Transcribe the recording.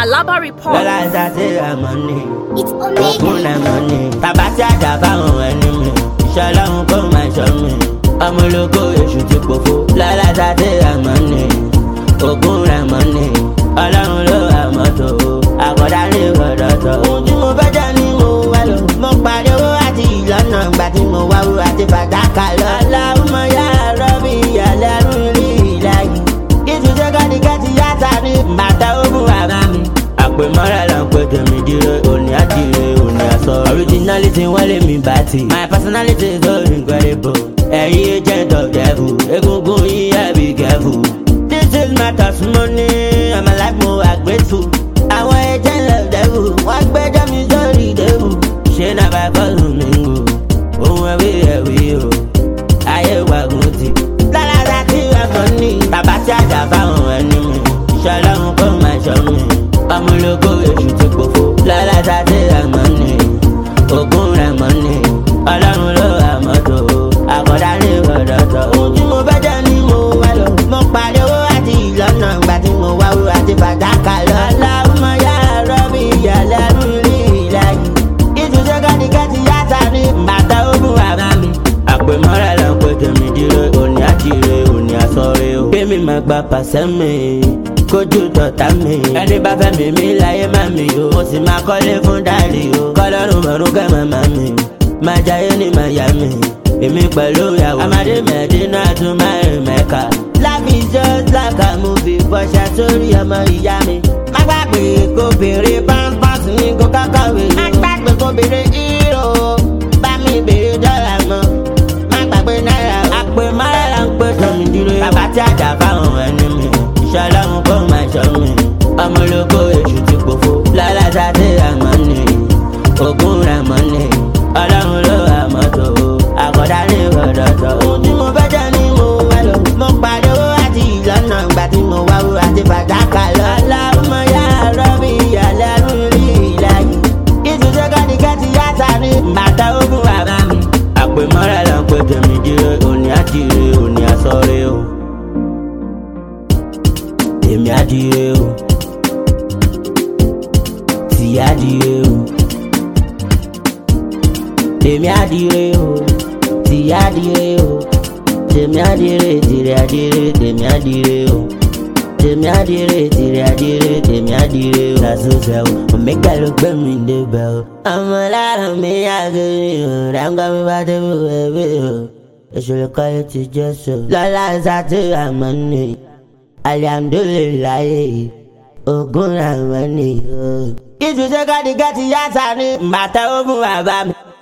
Alaba report. lọ́la ṣàṣẹ àmọ́ ni It's ògùn Omega. làmọ́ ni bàbá tí àjà fáwọn ẹni mi ìṣọ́ ọlọ́run kó máa ṣọ́ mi ọmọ ológo èṣù ti pòfo lọ́la ṣàṣẹ àmọ́ ni ògùn làmọ́ ni ọlọ́run ló àmọ́ tó àkọ́dá ní ìwọ̀dọ̀ tó. ohun tí mo fẹ́ jẹ́ ni mo wá lọ mo parí owó àti ìlọ́nà ìgbà tí mo wá wúrà àti fàdákà lọ. aláwọ̀ yá rọ́bì ìyàlẹ́ rún rí ìlàyé ìtúnṣe kọ́díkẹ́tì yàtà ní bàtà ogun bàbá mi. àpè mọ́ra là ń pè tèmi dire òní àdìrẹ òní àsọ. originality wọ́n lé mi bá ti. my personality is so incredible. ẹ̀yin agent of devil egungun yìí ẹ̀ be careful. this is my testimony i'm alive mo are grateful. àwọn agent of devil wọ́n gbẹ́jọ́ mi sórí devil. ṣé náà bá fọ́ọ̀lù mi ń gò ohun ẹ̀wí ẹ̀wí o ayé wa gùn ti. lálàdá tí ẹ̀fọ́ ní bàbá tí àjà fáwọn ẹni mi ìṣọlọ́run kó máa ṣọ́ mi ọmọlógó èṣù ti pòfo. lálàdá tí ẹ̀mọ́ ní ògùn rẹ̀ mọ́ ní ọlọ́run ló àmọ́ tó àkọ́dá ní ìwọ̀dọ̀ tó. ohun tí mo fẹ́ jẹ́ ni mo wá lọ. mo parí owó àti ìlọ́nà ìgbà tí mo wá wúrà àti fàdákà lọ. aláwọ̀ yá rọ́bì ìyàlẹ́ rú rí ìlàyé ìtúnṣe kọ́díkẹ́tì yàtà ní bàtà ogun bàbá mi. àpè mọ́ra là ń pè tèmi dire òní àdìrẹ òní àsọ̀rẹ́ o. kémi máa gba pàṣẹ mi kójú tọ̀tà mi. ẹni bá fẹ́ mi mi láyé má mi o. mo sì máa kọ́lé fún dáàrí o. kọ́lọ́run mọ̀rún kẹ́ màmá mi. máa jayé ní Miami. èmi pẹ̀lú ìyàwó. amadé mẹ́dínà tún máa rìn mẹ́ka. life is just like a movie bọ́ṣà sórí ọmọ ìyá mi. má gbàgbé kó béèrè pampers ní kó kákàwé. má gbàgbé kó béèrè hero bá mi béèrè dọ́là mọ́ má gbàgbé náírà o. àpè márà là ń pè tọ́mi dúró. bàbá tí àjà fáwọn ẹni mi ìṣọ́ ọlọ́run kó máa ṣọ́ mi. ọmọ ológo èṣù ti pòfo. lálàsà tí àmọ́ ni ògùn rẹ̀ mọ́ ni ọlọ́run ló àmọ́ tó àkọ́dá ní ìwọ̀dọ̀ tó. ohun tí mo fẹ́ jẹ́ ni mo wá lọ. mo parí owó àti ìlọ́nà ìgbà tí mo wá wúrà àti fàdákà lọ. aláwọ̀ yá rọ́bì ìyàlẹ́ rún rí ìlàyé ìtúnṣe kọ́díkẹ́tì yàtà ní bàtà ogun bàbá mi. àpè mọ́ra là ń pè tèmi dire òní àdìrẹ òní àsọ̀rẹ́ o. èmi àdìrẹ o. tì àdìrẹ o. tèmi àdìrẹ o. tì àdìrẹ o. tèmi àdìrẹ tìrẹ àdìrẹ tèmi àdìrẹ o tèmi àdìrẹ tìrẹ àdìrẹ tèmi àdìrẹ o. lásòsè o omega ló gbé mi débẹ̀ o. ọmọ lára mi àgẹrẹ o ráńgá mi bá débi wẹ̀wẹ̀ o. ìṣòro kọ́lé ti jẹ́ so. lọ́la ṣáàtì àmọ́ ni alihamdulilayi ogun àmọ́ ni o. ìtúnṣe kọ́díkẹ́ ti yá sáré bàtà ogun bàbá mi.